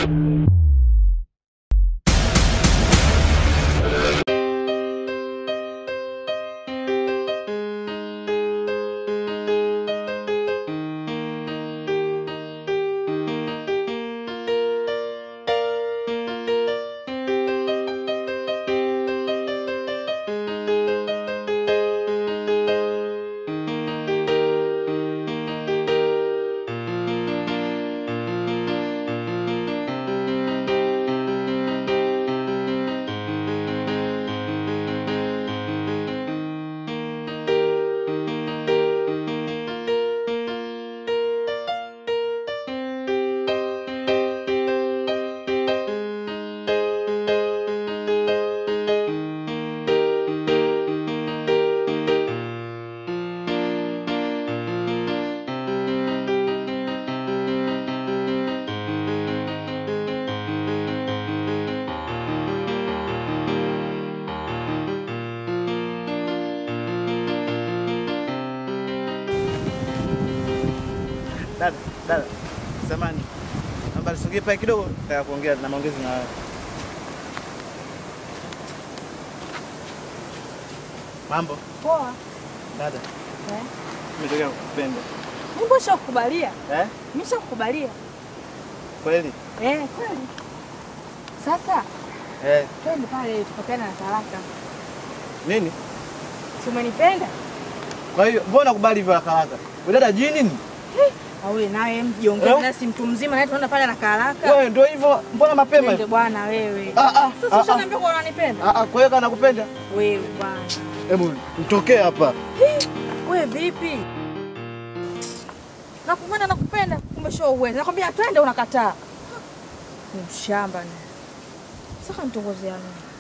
Dada, dada, samani, naomba nisogee pale kidogo, nataka kuongea na maongezi na wewe. Mambo Poa. dada, Eh? nimetokea kukupenda. Mungu shakukubalia. Eh? Mimi shakukubalia. Kweli? Eh, kweli. Sasa Eh, twende pale tupatane na talaka. nini? Si umenipenda? Kwa hiyo mbona nakubali hivyo haraka haraka? Wewe dada jini nini? Awe nawe mjiongee Eh? na si mtu mzima naye tunaenda pale na karaka. Wewe ndio hivyo, mbona mapema Twende hivyo? bwana wewe. Ah, ah, Sasa ah, ushaniambia kwa unanipenda? Ah ah, kwa hiyo kana nakupenda? Wewe bwana. Hebu mtokee hapa. Wewe vipi? Nakumana nakupenda, kumbe sio uwezo. Nakwambia twende unakataa. Ni mshamba ni. Sasa nitongozea nini?